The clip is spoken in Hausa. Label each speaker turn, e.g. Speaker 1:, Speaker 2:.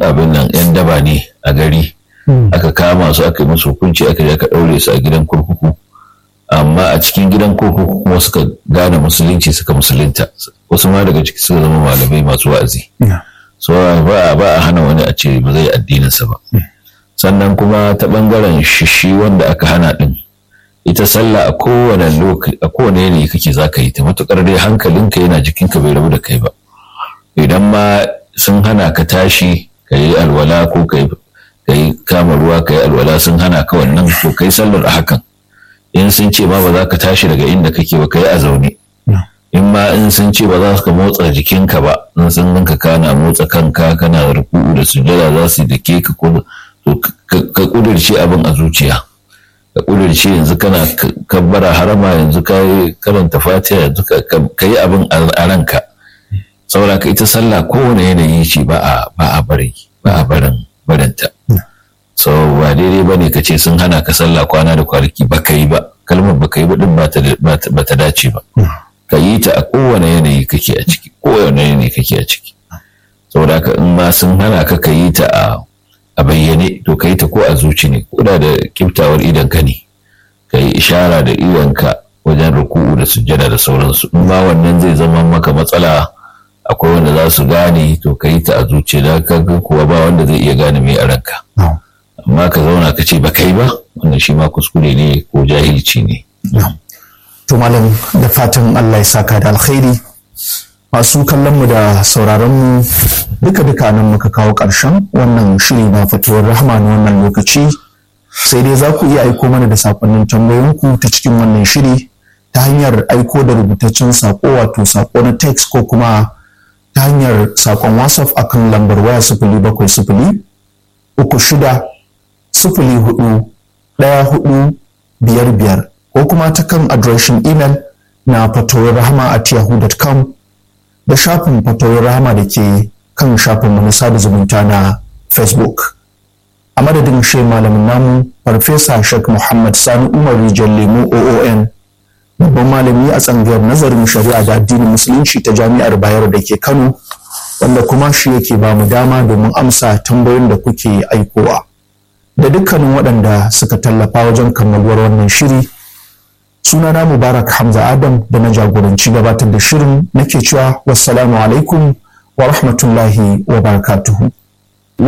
Speaker 1: abin nan yan daba ne a gari aka kama su aka yi musu hukunci aka je aka ɗaure su a gidan kurkuku amma a cikin gidan kurkuku kuma suka gane musulunci suka musulunta wasu ma daga ciki suka zama malamai masu wa'azi so ba ba a hana wani a ce ba zai addininsa ba sannan kuma ta bangaren shishi wanda aka hana din ita sallah a kowane lokaci a kowane yanayi kake za ka yi ta matukar dai hankalinka yana jikinka bai rabu da kai ba idan ma sun hana ka tashi ka yi alwala ko ka yi kama ruwa ka yi alwala sun hana ka wannan to kai sallar a hakan in sun ce ma ba za ka tashi daga inda kake ba ka yi a zaune in ma in sun ce ba za ka motsa jikinka ba in sun ganka kana motsa kanka kana ruku'u da sujada za su da ke ka ka kudirce abin a zuciya ka kudirce yanzu kana kabbara harama yanzu ka yi karanta fatiha yanzu ka yi abin a ranka saboda ka ita sallah kowane yanayi ce ba a ba a bari ba a barin barinta so ba daidai ba ne ka ce sun hana ka sallah kwana da kwanaki ba ka yi ba kalmar ba ka yi ba din ba ta dace ba ka yi ta a kowane yanayi kake a ciki kowane yanayi kake a ciki saboda haka in ma sun hana ka ka yi ta a a bayyane to ka yi ta ko a zuci ne ko da da kiftawar idan ka ne ka yi ishara da idonka wajen ruku'u da sujjada da sauransu in ma wannan zai zama maka matsala akwai wanda za su gane to ka yi ta a zuci da kaga kuwa ba wanda zai iya gane mai a ranka amma ka zauna ka ce ba kai ba wannan shi ma kuskure ne ko jahilci ne
Speaker 2: to malam da fatan Allah ya saka da alkhairi masu kallon mu da sauraron mu duka duka nan muka kawo ƙarshen wannan shiri na fitowar rahama na wannan lokaci sai dai za ku iya aiko mana da sakonnin tambayoyinku ta cikin wannan shiri ta hanyar aiko da rubutaccen sako wato sako na text ko kuma ta hanyar sakon whatsapp akan lambar waya sifili bakwai sifili uku shida sifili hudu ɗaya hudu biyar biyar ko kuma ta kan adireshin imel na fatowar rahama at yahoo.com da shafin fatowar rahama da ke kan shafin mu na sada zumunta na facebook a madadin shi malamin namu farfesa shek muhammad sani umar rijal lemu oon babban malami a tsangayar nazarin shari'a da addinin musulunci ta jami'ar bayero da ke kano wanda kuma shi yake ba mu dama domin amsa tambayoyin da kuke aikowa da dukkanin waɗanda suka tallafa wajen kammaluwar wannan shiri sunana mubarak hamza adam da na jagoranci gabatar da shirin nake cewa wassalamu alaikum wa rahmatullahi wa barakatuhu